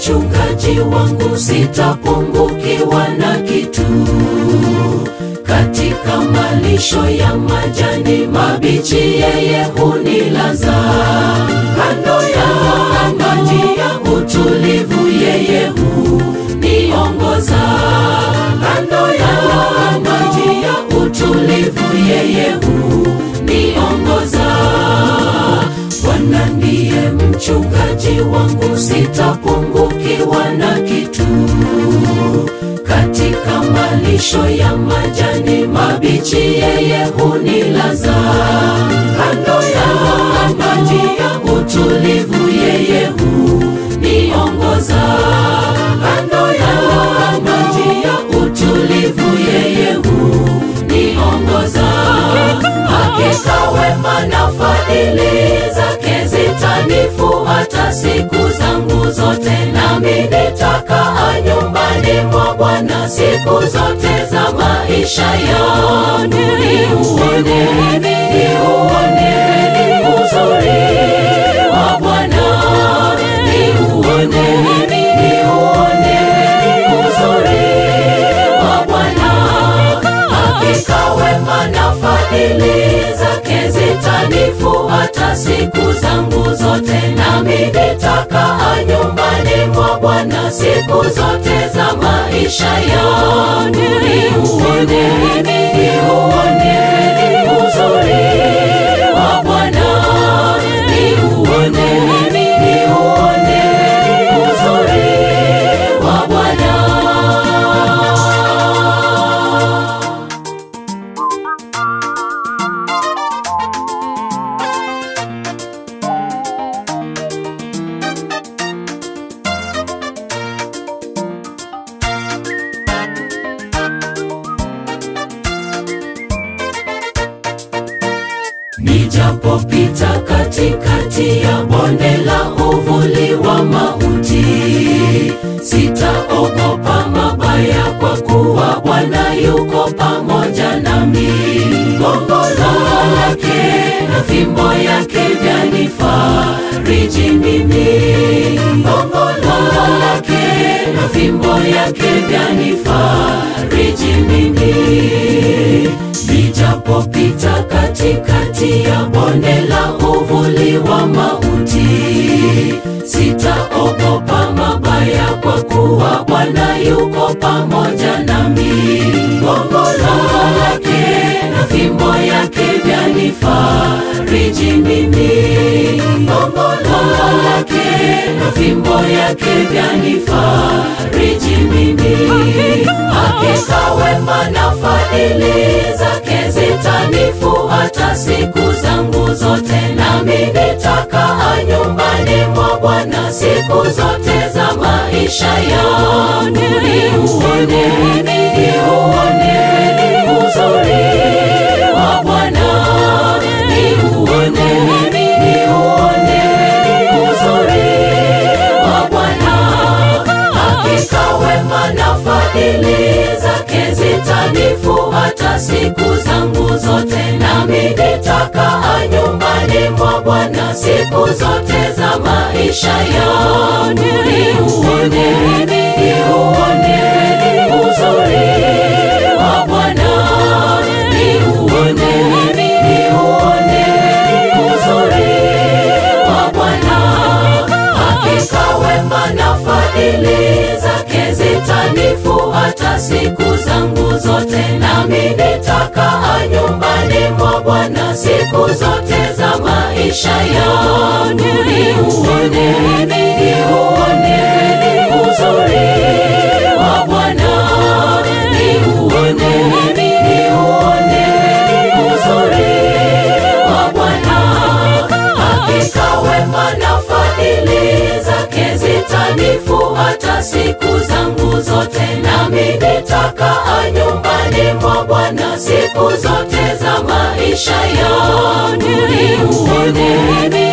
mchungaji wangu, sitapungukiwa na kitu. Katika malisho ya majani mabichi, yeye hunilaza kando ya maji ya utulivu, yeye huniongoza kando ya maji ya utulivu, yeye huniongoza. Bwana ndiye mchungaji wangu, sitapungukiwa na kitu. Katika malisho ya majani mabichi, yeye hunilaza kando ya maji ya utulivu, yeye huniongoza kando ya maji ya utulivu, yeye huniongoza. Hakika wema na fadhili zake zitanifuata siku zangu zote, nami nitakaa nyumbani mwa Bwana siku zote za maisha yangu. Niuone, niuone uzuri wa Bwana, niuone, niuone uzuri wa Bwana. Hakika wema na fadhili zake zitanifuata siku zangu zote, nami nitakaa nyumbani mwa Bwana siku zote za maisha yangu. Niuone, niuone uzuri wa Bwana, niuone, niuone uzuri wa Bwana. Nijapopita katikati ya bonde la uvuli wa mauti, sitaogopa mabaya, kwa kuwa Bwana yuko pamoja nami. Gongo lake na fimbo yake vyanifariji mimi. Gongo lake na fimbo yake vyanifariji mimi. Nijapopita katikati ya bonde la uvuli wa mauti, sitaogopa mabaya, kwa kuwa Bwana yuko pamoja nami. Gongo lake na fimbo yake vyanifariji mimi. Gongo lake na fimbo yake vyanifariji mimi. Hakika wema na fadhili zake zitanifuata siku zangu zote, nami nitakaa nyumbani mwa Bwana siku zote za maisha yangu. Niuone, niuone uzuri wa Bwana, niuone, niuone uzuri wa Bwana. Hakika wema na fadhili zake zitanifuata siku zangu zote, nami nitakaa nyumbani mwa Bwana siku zote za maisha yangu. Niuone, niuone uzuri wa Bwana, niuone, niuone uzuri wa Bwana. Hakika wema na fadhili zake zitanifuata siku zangu zote, nami nitakaa nyumbani mwa Bwana siku zote za maisha yangu. Niuone, niuone uzuri wa Bwana, niuone, niuone uzuri wa Bwana. Hakika wema na fadhili zake zitanifuata siku zangu zote, nami nitakaa nyumbani mwa Bwana siku zote za maisha yangu. Niuone,